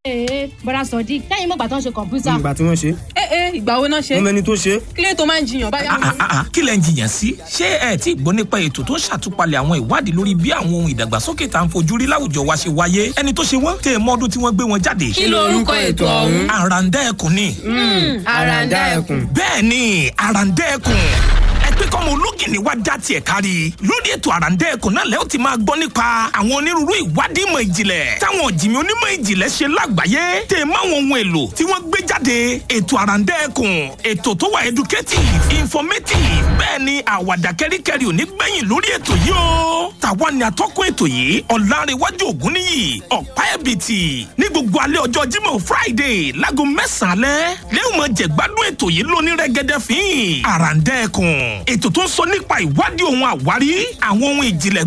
ee bọ́dà sọ̀dí kẹ́yìn mọ̀gbà tó ń ṣe kọ̀ǹpútà. ìgbà tí wọ́n ṣe ẹ ẹ ìgbà wo náà ṣe wọ́n mẹ́ni tó ṣe kílẹ̀ tó máa ń jiyàn báyà Ah, ah, ah, kí lẹ ń jiyàn sí ṣé ẹ tí gbọ́ nípa ètò tó ń ṣàtúpalẹ̀ àwọn ìwádìí lórí bí àwọn ohun ìdàgbàsókè tá à ń fojú rí láwùjọ wa ṣe wáyé ẹni tó ṣe wọ́n tẹ mọ́dún tí wọ́n gbé wọn jáde. kí ló orúkọ ètò ọ̀hún. àràǹdà ẹkùn ni àràǹdà ẹkùn. bẹ́ẹ̀ ni àràǹdà ẹkùn ẹ pé kọ́mọ ológìnní wá dá tiẹ̀ kárí lórí ètò àràǹdà ẹkùn náà lẹ́yìn tí máa gbọ́ nípa àwọn onírúurú ìwádìí ìmọ̀ ìjìnlẹ̀ táwọn ọ̀jìnmí onímọ̀ ìjìnlẹ̀ ṣe lágbàáyé tẹ̀ máwọn ohun èlò tí wọ́n gbé jáde ètò àràǹdà ẹkùn ètò tó wà educative informative bẹ́ẹ̀ ni àwàdà kẹ́ríkẹ́rí ò ní gbẹ̀yìn lórí ètò yìí o tàwa ni atọ́kùn ètò yìí ọ̀làrẹ̀wájú ògúnníyì ọ̀pá ẹ̀bìtì ní gbogbo alẹ́ ọjọ́ Jímọ̀ Friday láago mẹ́sàn-án alẹ́ lẹ́yìn mọ̀ jẹ̀gbádùn ètò yìí lóní rẹ́gẹ́dẹ́ fín àràǹdẹ́ẹ̀kùn ètò tó ń sọ nípa ìwádìí ohun àwárí àwọn ohun ìjìnlẹ̀